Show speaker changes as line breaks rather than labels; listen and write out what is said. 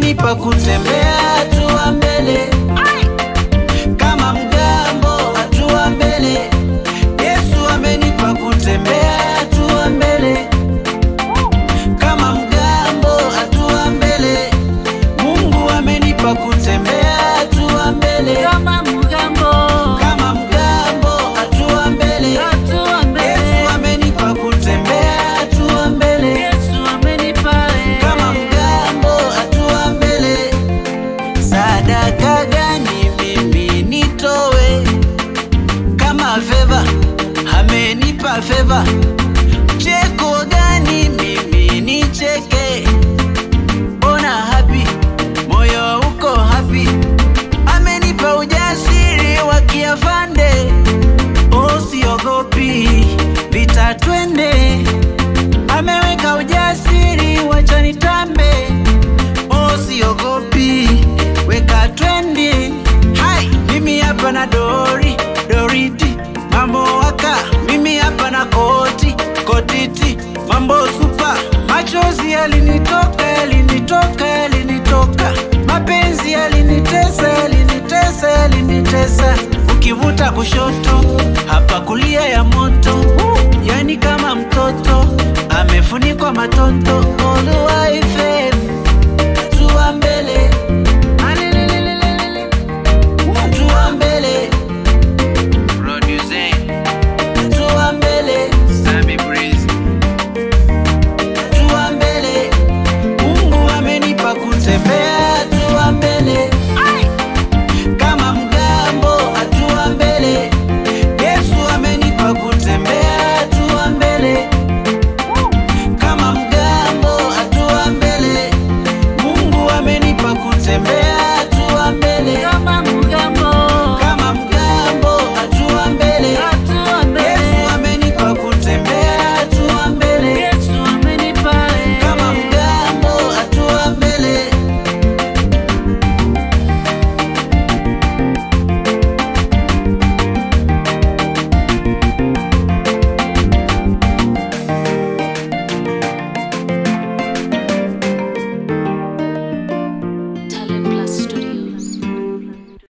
amenipa kutembea hatua mbele kama mgambo, hatua mbele. Yesu amenipa kutembea hatua mbele kama mgambo, hatua mbele. Mungu amenipa kutembea hatua mbele
kama mgambo
kama mgambo, hatua mbele.
hatua mbele
Yesu amenipa kutembea hatua mbele
Yesu amenipa eh.
kama mgambo, hatua mbele. Sadaka gani mimi nitowe kama feva? Amenipa feva. Cheko gani mimi nicheke? Ona happy, moyo uko happy. Amenipa ujasiri wa kiafande. Oh, siogopi vita, twende. Ameweka ujasiri, wacha nitambe. Oh, siogopi, weka twendi. Hai, mimi hapa na dori doriti, mambo waka. Mimi hapa na koti kotiti, mambo supa. Machozi yalinitoka, yalinitoka, yalinitoka. Mapenzi yalinitesa, yalinitesa, yalinitesa. Ukivuta kushoto, hapa kulia ya moto, yani kama mtoto amefunikwa matoto. Oluwaife hatua mbele,
Alelelelelele.
hatua mbele, hatua mbele, hatua mbele. Mungu amenipa kutembea